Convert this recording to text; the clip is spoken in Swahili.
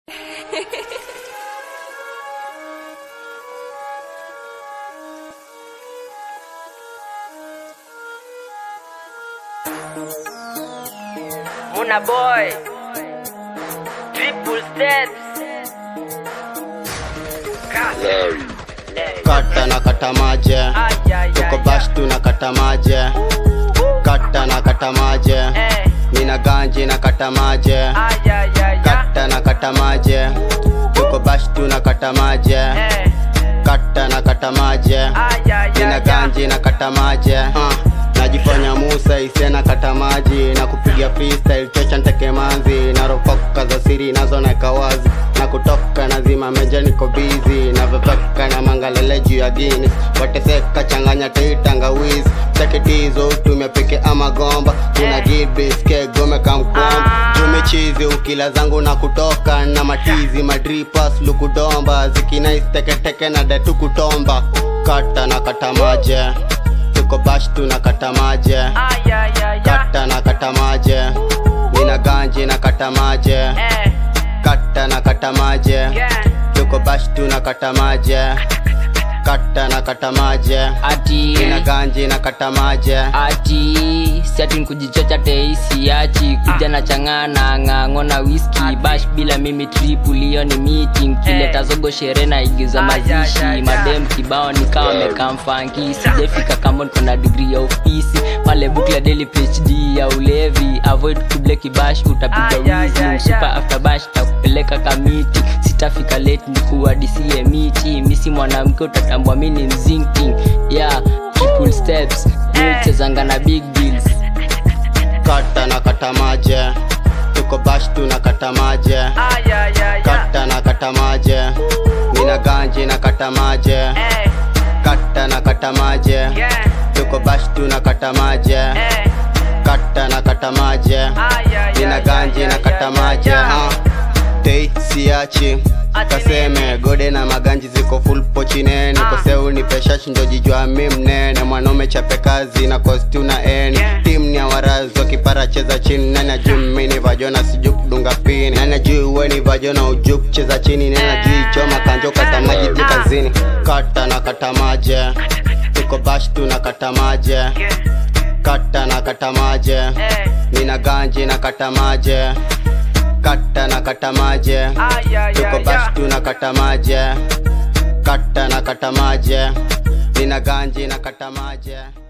Muna boy Triple steps kata na kata maje tuko bash tuna kata maje kata na kata maje Eh, nina ganji na kata maje ay, ay, ay, ay. kata na kata maje tuko bash tuna kata maje Eh, kata na kata maje ay, ay, nina ay, ay. ganji na kata maje uh. najifanya musa isena kata maji na kupiga freestyle chocha nteke manzi na rokoka za siri nazo naeka wazi na kutoka nazima meja niko bizi na veveka na mangalele juu ya gini wateseka changanya teitangawizi chakitizo utumia peke ama gomba una gibiske gome kamkomba jumichizi ukila zangu na kutoka na matizi madripas lukudomba zikinaiteketeke na detu kutomba kata na kata maje tuko bash tuna kata maje Ay, ay, ay, ay. kata na kata maje nina ganji na kata maje Eh, kata na kata maje yeah. tuko bash tuna kata maje kata na kata maje ati nina ganji na kata maje ati siati nkujichocha teisi achi kuja na changana ng'ang'o na whisky bash bila mimi triple hiyo ni meeting kileta zogo sherehe na igiza Ay, ay, ay, mazishi ay. madem kibao nikawa mekamfanki sijafika kama niko na degree ya ofisi pale bukla daily phd ya ulevi avoid kuble kibash Ay, utapiga ay, wizi ay, super ay. after bash takupeleka kamiti sitafika late nikuadisie miti misi mwanamke utatambua mi ni mzinking yeah triple steps chezanga na big deals kata na kata maje tuko bash tuna kata maje Ay, ay, ay, ay. kata na kata maje nina ganji na kata maje Eh, kata na kata maje yeah. tuko bash tuna kata maje Eh, kata na kata maje ay, ay, nina ay, ganji ay, na ay, kata ay, maje ay. ha. tei siachi Ati kaseme gode na maganji ziko full pochinene Ah. koseu ni peshashi ndo jijua mi mnene mwanaume chape kazi na kosti una eni Yeah. tim ni awarazi wakipara cheza chini nani ajui mini vajona siju kudunga pini nani ajui uweni vajona uju kucheza chini nani ajui choma kanjoka samaji jikazini kata na kata maje tuko bash tuna kata maje Yeah. kata na kata maje Eh, nina ganji na kata maje kata na kata maje ay, ay, tuko ay, bash ay. tuna kata maje kata na kata maje nina ganji na kata maje